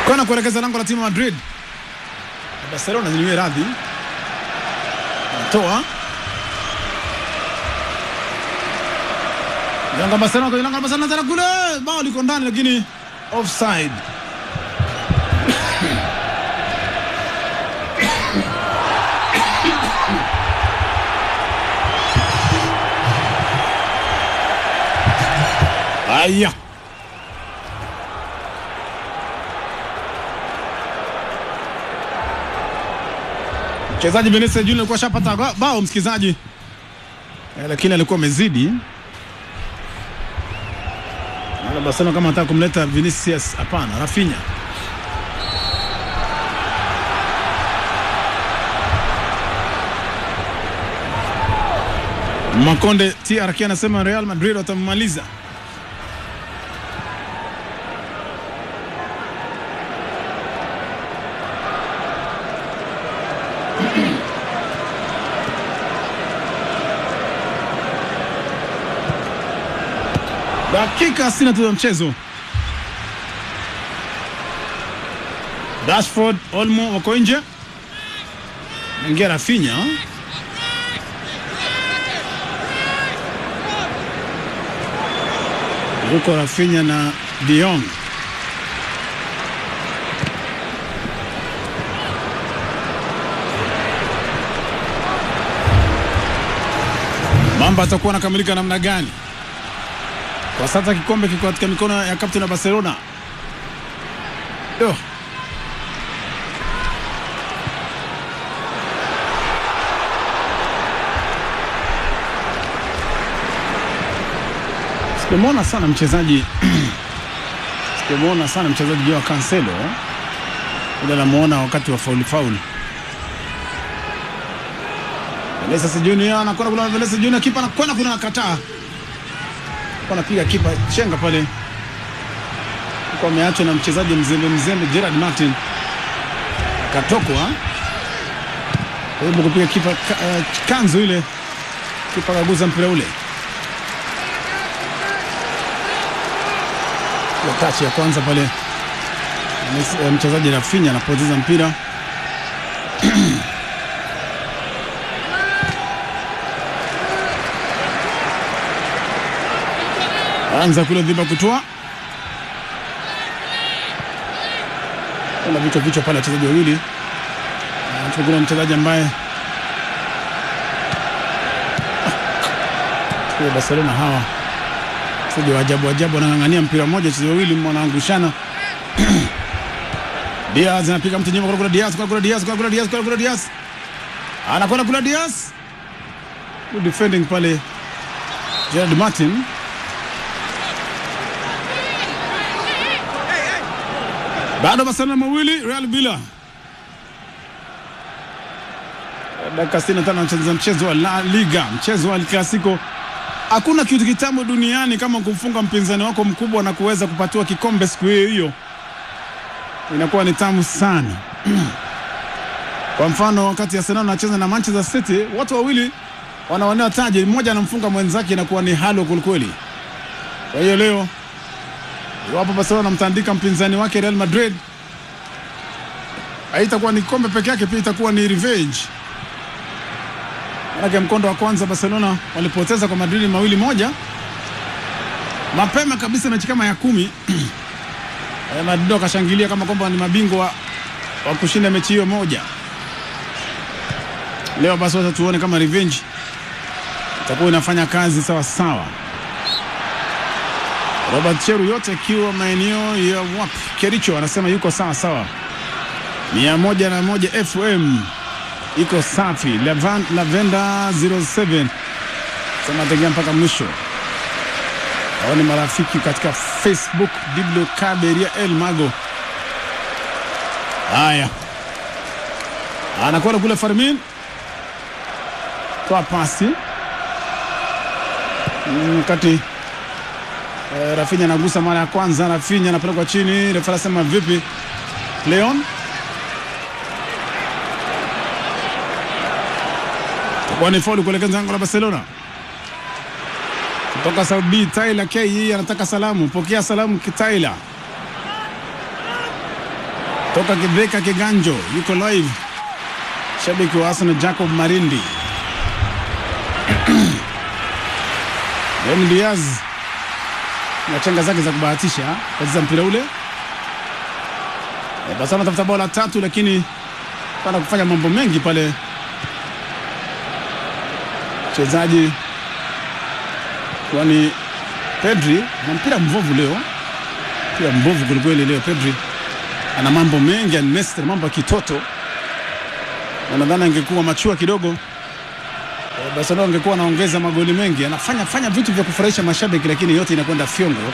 kona kuelekeza lango la timu ya Madrid. Barcelona ziliwe radhi, toa Yanga Barcelona kwenye lango la Barcelona tena kule, bao liko ndani lakini offside. Aya. Mchezaji Vinicius Junior alikuwa shapata ba- bao msikizaji, eh, lakini alikuwa amezidi. Wala Barcelona kama anataka kumleta Vinicius, hapana, Rafinha. Makonde TRK anasema Real Madrid watammaliza. Dakika 60 tu za mchezo. Rashford, Olmo wako nje, naingia Rafinha. Yuko Rafinha na De Jong. Mambo atakuwa anakamilika namna gani? Kwa sasa kikombe kiko katika mikono ya kapteni wa Barcelona. Yo. Sijamwona sana mchezaji sijamwona sana mchezaji Joao Cancelo, ila namuona wakati wa fauli fauli. Vinicius Junior anakwenda kula, Vinicius Junior kipa anakwenda kuna nakataa anapiga kipa chenga pale, kwa ameachwa na mchezaji mzembe mzembe Gerard Martin, akatokwa karibu kupiga kipa ka, uh, kanzu ile, kipa kaguza mpira ule. Kwa tachi ya kwanza pale Messi- eh, mchezaji Rafinha anapoteza mpira anza kule dhiba kutoa kuna vichwa vichwa pale wachezaji wawili Na kuna mchezaji ambaye kwa Barcelona hawa wachezaji wa ajabu ajabu wanang'ang'ania mpira mmoja, wachezaji wawili wanaangushana. Diaz anapiga mtu nyuma kule kule, Diaz kule kule, Diaz kule kule, Diaz kule kule, Diaz anakwenda kule, Diaz Good defending pale Gerard Martin bado Barcelona mawili Real Villa. Dakika 65 wanacheza mchezo wa La Liga, mchezo wa El Clasico. Hakuna kitu kitamu duniani kama kumfunga mpinzani wako mkubwa na kuweza kupatiwa kikombe siku hiyo hiyo, inakuwa ni tamu sana. Kwa mfano wakati Arsenal anacheza na Manchester City, watu wawili wanawania taji, mmoja anamfunga mwenzake, inakuwa ni halo kwelikweli. Kwa hiyo leo iwapo Barcelona anamtandika mpinzani wake Real Madrid, haitakuwa ni kombe peke yake, pia itakuwa ni revenge. Manake mkondo wa kwanza Barcelona walipoteza kwa Madrid mawili moja mapema kabisa, mechi kama ya kumi Eh, Madrid wakashangilia kama kwamba ni mabingwa wa kushinda mechi hiyo moja. Leo basi wacha tuone kama revenge itakuwa inafanya kazi sawa sawa. Robert Cheru yote akiwa maeneo ya wapi, Kericho anasema yuko sawa sawa, mia moja na moja FM iko safi. Levan, Lavenda 07 sema tegea mpaka mwisho. Hao ni marafiki katika Facebook, Diblo Kaberia El Mago. Haya, anakwenda kule Farmin, toa pasi Mm, wakati Eh, Rafinha anagusa mara ya kwanza, Rafinha anapelekwa chini, refa anasema vipi? Leon kwa ni faulu kuelekeza lango la Barcelona kutoka Saudi. Tyler K yeye anataka salamu, pokea salamu Tyler. toka Kidheka Kiganjo yuko live, shabiki wa Arsenal Jacob Marindi. Ben Diaz na chenga zake za kubahatisha kacheza mpira ule e, basi anatafuta bao la tatu, lakini pana kufanya mambo mengi pale mchezaji kwani Pedri na mpira mbovu leo, mpira mbovu kwelikweli leo. Pedri ana mambo mengi anestre, mambo ya kitoto, na nadhani angekuwa machua kidogo eh, Barcelona angekuwa anaongeza magoli mengi. Anafanya fanya vitu vya kufurahisha mashabiki, lakini yote inakwenda fyongo.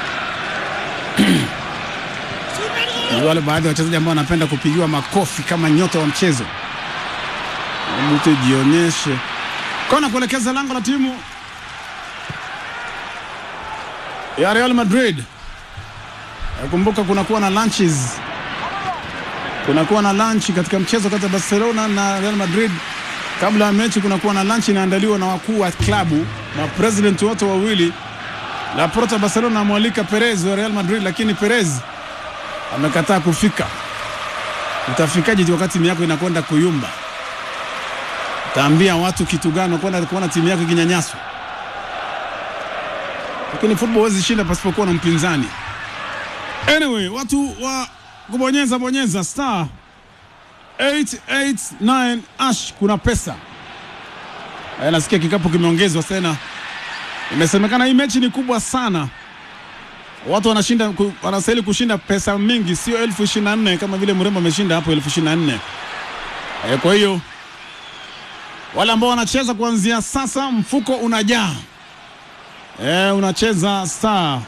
Ni wale baadhi ya wachezaji ambao wanapenda kupigiwa makofi kama nyota wa mchezo. Hebu tujionyeshe kona kuelekeza lango la timu ya Real Madrid. Kumbuka kunakuwa na lunches, kunakuwa na lunch katika mchezo kati ya Barcelona na Real Madrid. Kabla ya mechi kunakuwa na lunch inaandaliwa na wakuu wa klabu na president wote wawili. Laporta Barcelona amwalika Perez wa Real Madrid, lakini Perez amekataa kufika. Utafikaje wakati timu yako inakwenda kuyumba? Utaambia watu kitu gani kwenda kuona timu yako ikinyanyaswa? Lakini football huwezi shinda pasipokuwa na mpinzani. Anyway, watu wa kubonyeza bonyeza star 889 ash, kuna pesa. Aya, nasikia kikapu kimeongezwa tena. Imesemekana hii mechi ni kubwa sana, watu wanashinda, wanastahili kushinda pesa mingi, sio elfu ishirini na nne kama vile Mrembo ameshinda hapo elfu ishirini na nne. Kwa hiyo wale ambao wanacheza kuanzia sasa, mfuko unajaa. E, unacheza star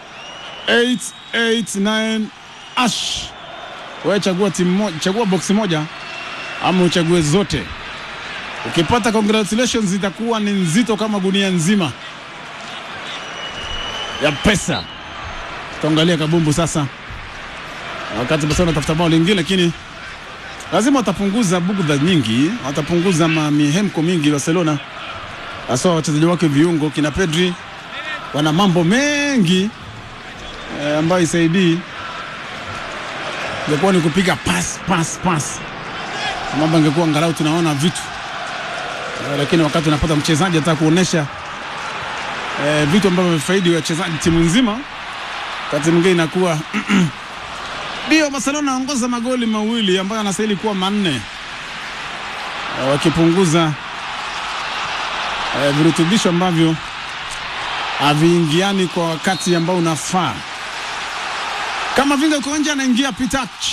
889 ash. Wewe chagua timu moja, chagua boksi moja ama uchague zote. Ukipata congratulations, itakuwa ni nzito kama gunia nzima ya pesa. Tuangalia kabumbu sasa, wakati Barcelona watafuta bao lingine, lakini lazima watapunguza bugudha nyingi, watapunguza mihemko mingi Barcelona, hasa wachezaji wake viungo kina Pedri wana mambo mengi e, ambayo isaidii ingekuwa ni kupiga pas pas pas, mambo angekuwa angalau tunaona vitu e, lakini wakati unapata mchezaji ataka kuonesha e, vitu ambavyo vifaidi wachezaji timu nzima, wakati mwingine inakuwa ndio Barcelona anaongoza magoli mawili ambayo anastahili kuwa manne e, wakipunguza e, virutubisho ambavyo haviingiani kwa wakati ambao unafaa. Kama Vinga uko nje, anaingia Pitach.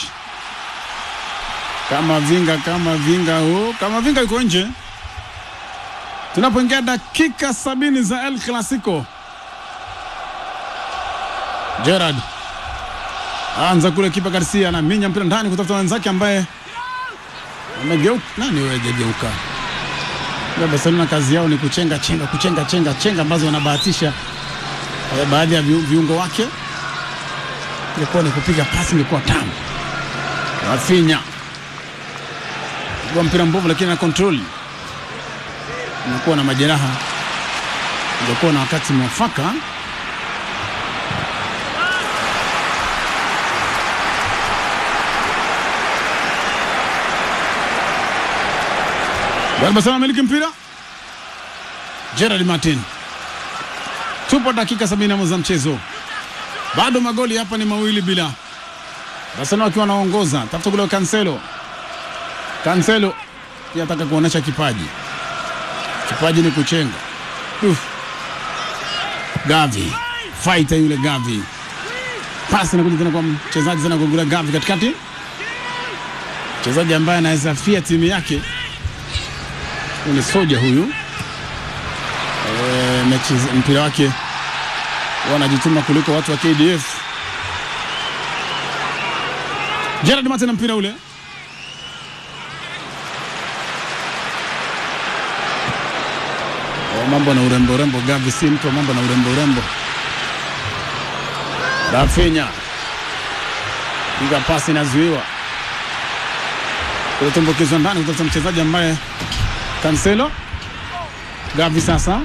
Kama Vinga, kama Vinga, oh, kama Vinga yuko nje. Tunapoingia dakika sabini za El Clasico, Gerard anza kule, kipa Garcia anaminya mpira ndani kutafuta wenzake ambaye amegeuka. Nani wewe hajageuka? Barcelona kazi yao ni kuchenga chenga kuchenga chenga chenga ambazo wanabahatisha eh, baadhi ya viungo wake. Ilikuwa ni kupiga pasi, ilikuwa tamu. Rafinha kwa mpira mbovu, lakini na control inakuwa na majeraha, ilikuwa na wakati mwafaka Barcelona amiliki mpira. Gerard Martin, tupo dakika sabini za mchezo, bado magoli hapa ni mawili bila. Barcelona wakiwa wanaongoza, tafuta kule Cancelo. Cancelo pia ataka kuonesha kipaji, kipaji ni kuchenga. Uf. Gavi fighter yule Gavi, pasi inakuja tena kwa mchezaji tena kugula Gavi katikati, mchezaji ambaye anaweza fia timu yake ni soja huyu e, mechi mpira wake wanajituma kuliko watu wa KDF. Gerard Martin na mpira ule o, mambo na urembo urembo. Gavi si mtu wa mambo na urembo urembo. Rafinha piga pasi inazuiwa, kutumbukizwa ndani kutafuta mchezaji ambaye Cancelo. Gavi sasa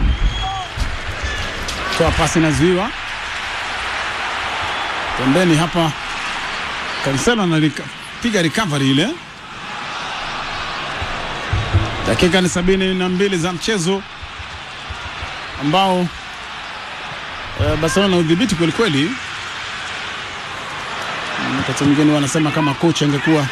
toa pasi inazuiwa pembeni hapa. Cancelo analika piga recovery ile. Dakika ni sabini na mbili za mchezo ambao uh, Barcelona na udhibiti kweli kweli. Wakati mwingine wanasema kama coach angekuwa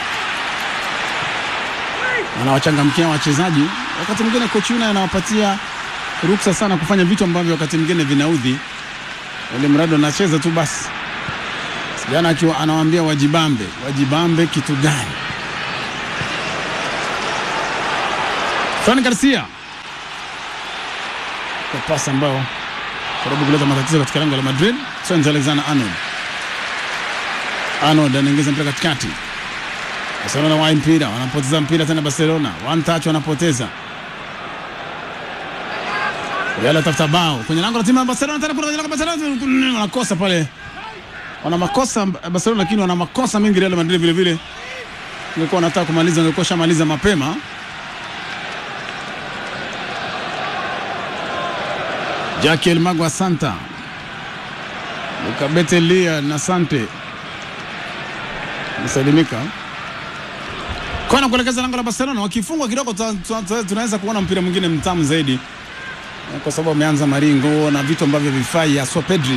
anawachangamkia wachezaji, wakati mwingine coach yule anawapatia ruksa sana kufanya vitu ambavyo wakati mwingine vinaudhi, ili mradi anacheza tu basi. Jana akiwa anawaambia wajibambe, wajibambe kitu gani? Fran Garcia kwa pasi ambao karibu kuleta matatizo katika lango la Madrid. Trent Alexander-Arnold, Arnold anaingiza mpira katikati. Barcelona wa mpira wanapoteza mpira tena, Barcelona one touch wanapoteza. Real atafuta bao kwenye lango la timu ya Barcelona, tena kwenye lango la Barcelona wanakosa pale, wana makosa Barcelona, lakini wana makosa mengi Real Madrid vile vile. Ungekuwa wanataka kumaliza, ungekuwa shamaliza mapema. Jackie El Magwa Santa Lukabete Lia na Sante msalimika kona kuelekeza lango la Barcelona. Wakifungwa kidogo, tunaweza kuona mpira mwingine mtamu zaidi, kwa sababu ameanza maringo na vitu ambavyo vifai, haswa Pedri,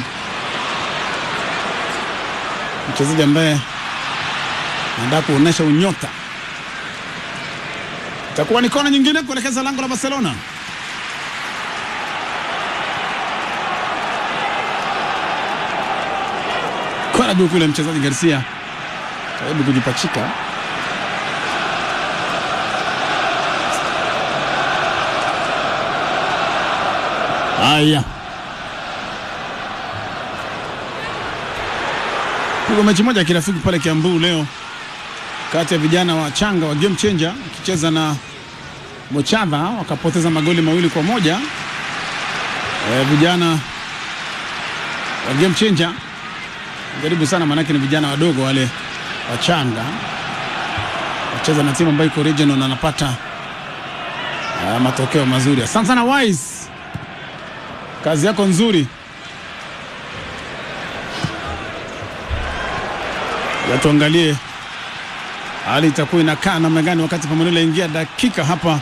mchezaji ambaye anataka kuonesha unyota. Itakuwa ni kona nyingine kuelekeza lango la Barcelona. Kona juu kule, mchezaji Garcia karibu kujipachika. Haya, pigwa mechi moja ya kirafiki pale Kiambu leo kati ya vijana wa changa wa Game Changer wakicheza na Mochadha wakapoteza magoli mawili kwa moja. E, vijana wa Game Changer jaribu sana, maanake ni vijana wadogo wale wachanga, wacheza na timu ambayo iko regional na anapata uh, matokeo mazuri. Asante sana Wise, kazi yako nzuri. Ya tuangalie hali itakuwa inakaa namna gani wakati Pamanula ingia dakika hapa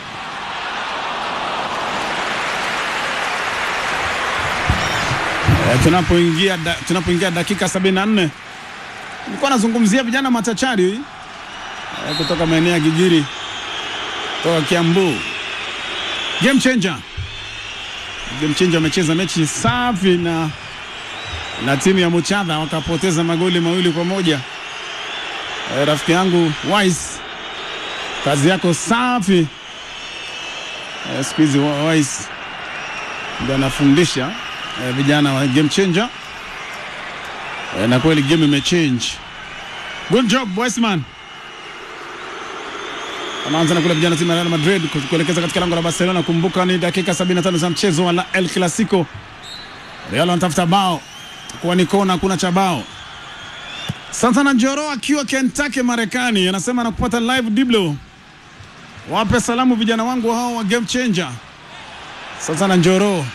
E, tunapoingia da, tunapoingia dakika 74 nilikuwa nazungumzia vijana machachari e, kutoka maeneo ya Gigiri kutoka Kiambu. Game changer, game changer wamecheza mechi safi na na timu ya Muchadha wakapoteza magoli mawili kwa moja. E, rafiki yangu Wise, kazi yako safi. E, siku hizi Wise ndio anafundisha E, vijana wa game changer e, na kweli game imechange. Good job Weisman. Anaanza na kule vijana timu ya Real Madrid kuelekeza katika lango la Barcelona. Kumbuka ni dakika 75 za mchezo wa la El Clasico. Real wanatafuta bao kwa ni kona, kuna cha bao. Santana Njoro akiwa Kentucky Marekani anasema anakupata live Diblo. Wape salamu vijana wangu hao wa game changer. Santana Njoro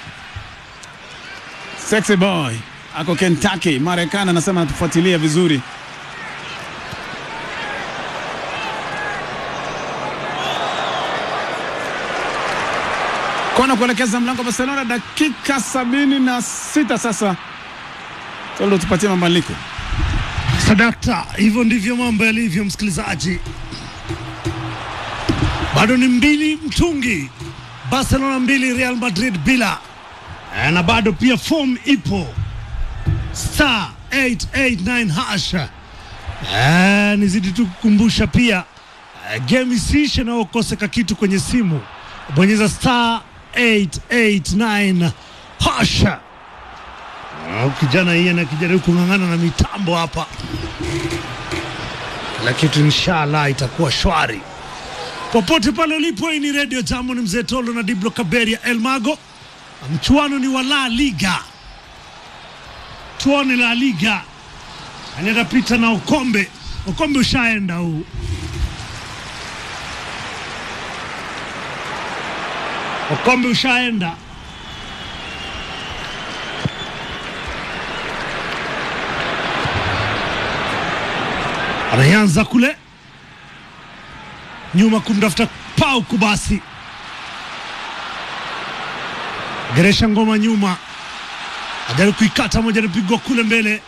Sexy boy ako Kentucky Marekani, anasema anatufuatilia vizuri. Kona kuelekeza mlango Barcelona, dakika sabini na sita sasa. Tolo, tupatie mabadiliko. Sadakta, hivyo ndivyo mambo yalivyo, msikilizaji. Bado ni mbili mtungi, Barcelona mbili, Real Madrid bila Eh, na bado pia form ipo star 889 hash. Eh, nizidi tu kukumbusha pia eh, game isiishe na ukoseka kitu kwenye simu, bonyeza star 889 hash. Ah, kijana hii anakijaribu kung'ang'ana na mitambo hapa, kila kitu inshallah itakuwa shwari popote pale ulipo. Hii ni Radio Jambo, ni mzee Tolo na Diblo Kaberia Elmago. Mchuano ni wa La Liga, tuone La Liga anaenda pita na ukombe. Ukombe ushaenda huu, ukombe ushaenda. anaanza kule nyuma kumtafuta Pau Kubasi, geresha ngoma nyuma, ajaribu kuikata moja, anapigwa kule mbele,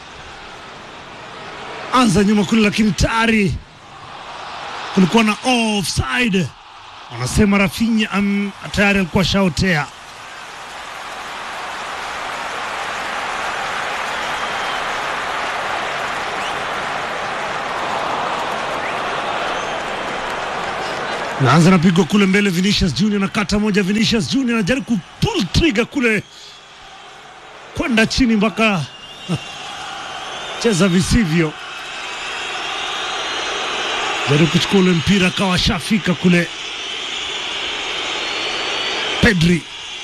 anza nyuma kule, lakini tayari kulikuwa na offside. Wanasema Rafinha um, tayari alikuwa shaotea. naanza napigwa kule mbele, Vinicius Junior na kata moja, Vinicius Junior anajaribu kupull trigger kule kwenda chini mpaka cheza visivyo, jaribu kuchukua ule mpira akawa shafika kule. Pedri,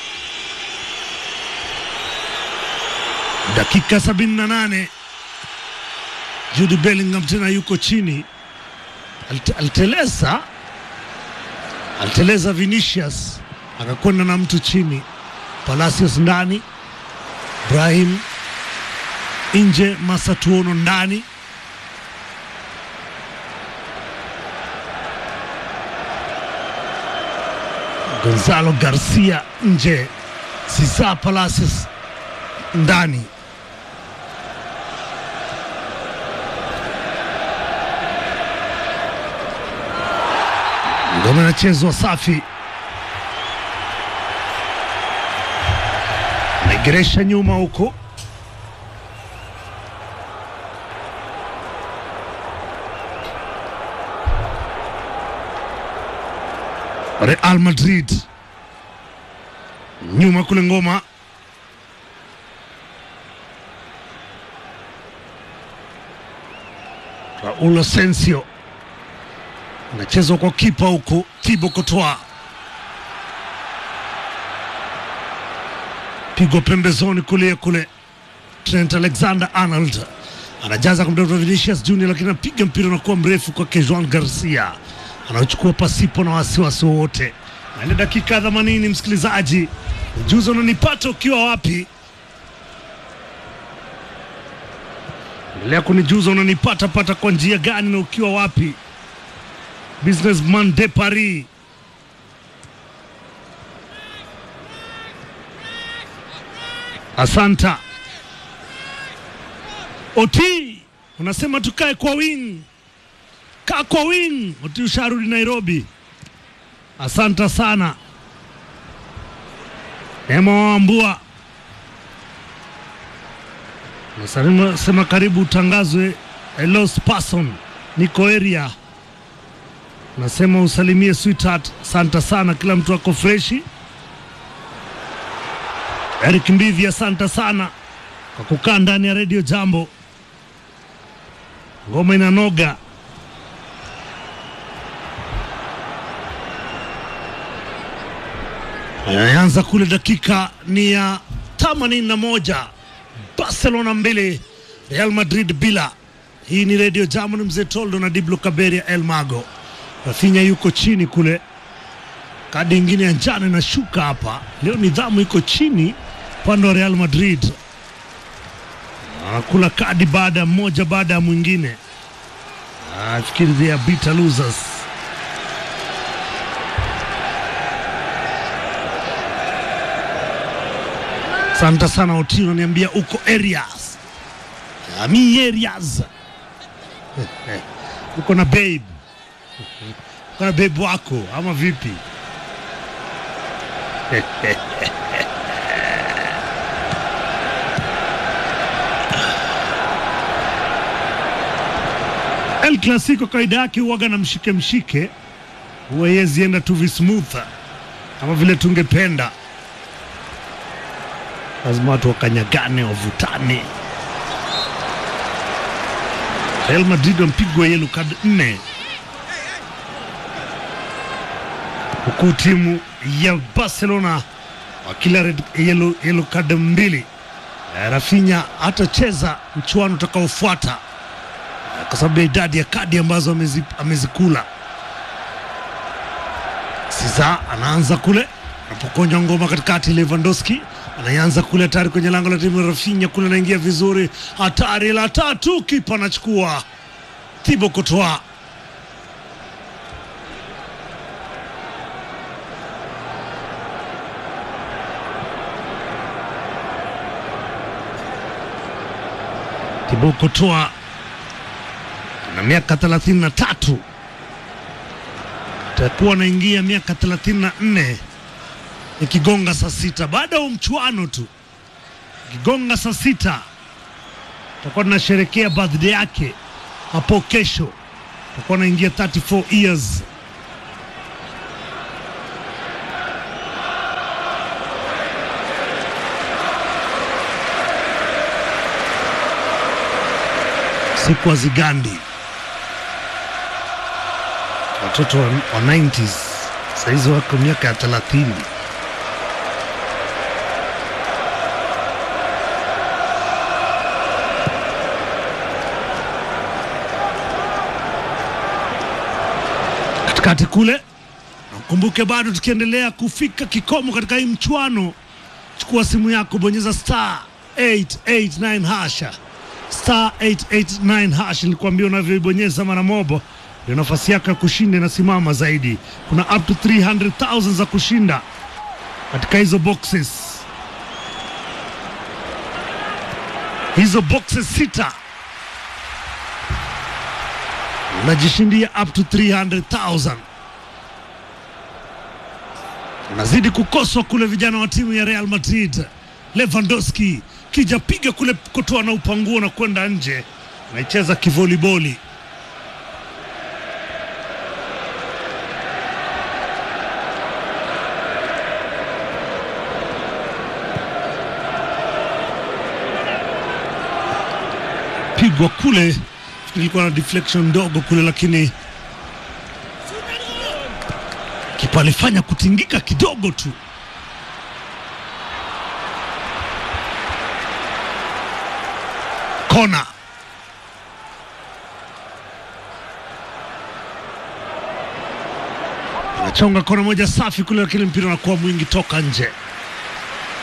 dakika sabini na nane Jude Bellingham tena yuko chini, Alte- aliteleza aliteleza Vinicius akakwenda na mtu chini, Palacios ndani, Brahim nje, Masatuono ndani. Gonzalo Garcia nje, Cesar Palacios ndani. Ngoma inachezwa safi, naigeresha nyuma huko, Real Madrid nyuma kule, ngoma Raul Asensio anachezwa kwa kipa huku Thibaut Courtois, pigwa pembezoni kulia kule. Trent Alexander Arnold anajaza kumtafuta Vinicius Junior, lakini anapiga mpira unakuwa mrefu kwake Juan Garcia, anaochukua pasipo na wasiwasi wowote. Na ile dakika 80, msikilizaji, ujuzi unanipata ukiwa wapi? Endelea kunijuza unanipata pata kwa njia gani na ukiwa wapi? Businessman de Paris. Asanta Oti, unasema tukae kwa wing, kaa kwa wing. Oti usharudi Nairobi, asanta sana. Neema Wambua nasema sema karibu utangazwe a lost person, niko area nasema usalimie sweetheart, asante sana, kila mtu ako freshi. Eric Mbivi, asante sana kwa kukaa ndani ya redio Jambo. Ngoma inanoga. Anaanza kule, dakika ni ya themanini na moja Barcelona mbili Real Madrid bila. Hii ni redio Jambo, ni mzee Toldo na Diblo Kaberia El Mago. Rafinha yuko chini kule, kadi ingine ya njano inashuka hapa leo. Nidhamu iko chini upande wa Real Madrid, anakula kadi baada ya mmoja baada ya mwingine. Nafikiri they are bitter losers. Asante sana Oti, unaniambia uko areas ami areas uko na babe uko na babe wako ama vipi? El Clasico kawaida yake huwaga na mshike mshike, huwa yezienda tu vismooth kama vile tungependa. Lazima watu wakanyagane, wavutane. Real Madrid wampigwa yellow card nne huku timu ya Barcelona wakila red yellow, yellow card mbili. Eh, Rafinha hatacheza mchuano utakaofuata eh, kwa sababu ya idadi ya kadi ambazo amezi, amezikula. Siza anaanza kule anapokonya ngoma katikati, Lewandowski anaanza kule hatari kwenye lango la timu ya Rafinha kule, anaingia vizuri, hatari la tatu, kipa anachukua Thibaut Courtois Thibaut Courtois na miaka 33 takuwa anaingia miaka 34 ikigonga saa sita baada ya mchuano tu, ikigonga saa sita tutakuwa tunasherekea birthday yake hapo kesho, tutakuwa naingia 34 years. Siku wa Zigandi, watoto wa, wa 90s sahizi wako miaka ya 30. katikati kule. Kumbuke bado tukiendelea kufika kikomo katika hii mchuano, chukua simu yako, bonyeza star 889 hasha star 889 hash. Nilikwambia unavyoibonyeza mara mobo ndio nafasi yako ya kushinda inasimama zaidi. Kuna up to 300,000 za kushinda katika hizo boxes, hizo boxes sita unajishindia up to 300,000. Unazidi kukoswa kule, vijana wa timu ya Real Madrid. Lewandowski kija piga kule, kutoa na upanguo na kwenda nje, anaicheza kivoliboli. Pigwa kule, ilikuwa na deflection ndogo kule, lakini kipa alifanya kutingika kidogo tu. Kona anachonga kona moja safi kule, lakini mpira unakuwa mwingi toka nje.